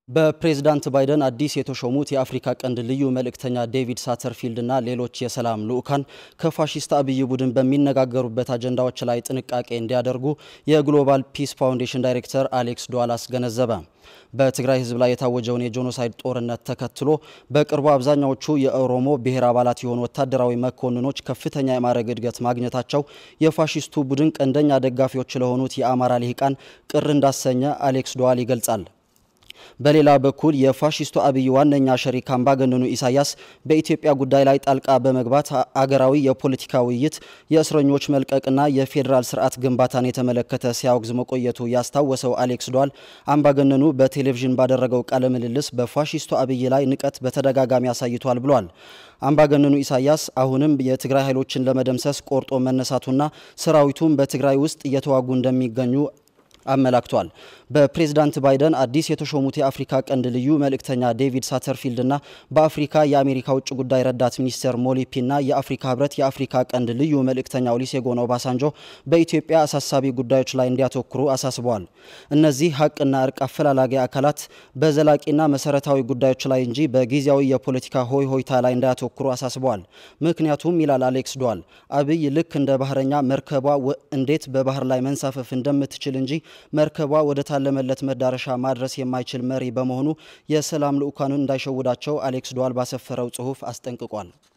በፕሬዝዳንት ባይደን አዲስ የተሾሙት የአፍሪካ ቀንድ ልዩ መልእክተኛ ዴቪድ ሳተርፊልድ እና ሌሎች የሰላም ልዑካን ከፋሺስት አብይ ቡድን በሚነጋገሩበት አጀንዳዎች ላይ ጥንቃቄ እንዲያደርጉ የግሎባል ፒስ ፋውንዴሽን ዳይሬክተር አሌክስ ዶዋል አስገነዘበ። በትግራይ ሕዝብ ላይ የታወጀውን የጄኖሳይድ ጦርነት ተከትሎ በቅርቡ አብዛኛዎቹ የኦሮሞ ብሔር አባላት የሆኑ ወታደራዊ መኮንኖች ከፍተኛ የማዕረግ እድገት ማግኘታቸው የፋሺስቱ ቡድን ቀንደኛ ደጋፊዎች ለሆኑት የአማራ ልሂቃን ቅር እንዳሰኘ አሌክስ ዶዋል ይገልጻል። በሌላ በኩል የፋሺስቱ አብይ ዋነኛ ሸሪክ አምባገነኑ ኢሳያስ በኢትዮጵያ ጉዳይ ላይ ጣልቃ በመግባት አገራዊ የፖለቲካ ውይይት፣ የእስረኞች መልቀቅና የፌዴራል ስርዓት ግንባታን የተመለከተ ሲያወግዝ መቆየቱ ያስታወሰው አሌክስ ዶዋል አምባገነኑ በቴሌቪዥን ባደረገው ቃለ ምልልስ በፋሺስቱ አብይ ላይ ንቀት በተደጋጋሚ አሳይቷል ብሏል። አምባገነኑ ኢሳያስ አሁንም የትግራይ ኃይሎችን ለመደምሰስ ቆርጦ መነሳቱና ሰራዊቱም በትግራይ ውስጥ እየተዋጉ እንደሚገኙ አመላክቷል። በፕሬዝዳንት ባይደን አዲስ የተሾሙት የአፍሪካ ቀንድ ልዩ መልእክተኛ ዴቪድ ሳተርፊልድ እና በአፍሪካ የአሜሪካ ውጭ ጉዳይ ረዳት ሚኒስትር ሞሊፒ እና የአፍሪካ ህብረት የአፍሪካ ቀንድ ልዩ መልእክተኛ ኦሉሴጉን ኦባሳንጆ በኢትዮጵያ አሳሳቢ ጉዳዮች ላይ እንዲያተኩሩ አሳስበዋል። እነዚህ ሀቅና እርቅ አፈላላጊ አካላት በዘላቂና መሰረታዊ ጉዳዮች ላይ እንጂ በጊዜያዊ የፖለቲካ ሆይ ሆይታ ላይ እንዳያተኩሩ አሳስበዋል። ምክንያቱም ይላል አሌክስ ዶዋል አብይ ልክ እንደ ባህረኛ መርከቧ እንዴት በባህር ላይ መንሳፈፍ እንደምትችል እንጂ መርከቧ ወደ ታለመለት መዳረሻ ማድረስ የማይችል መሪ በመሆኑ የሰላም ልዑካኑን እንዳይሸውዳቸው አሌክስ ዶዋል ባሰፈረው ጽሑፍ አስጠንቅቋል።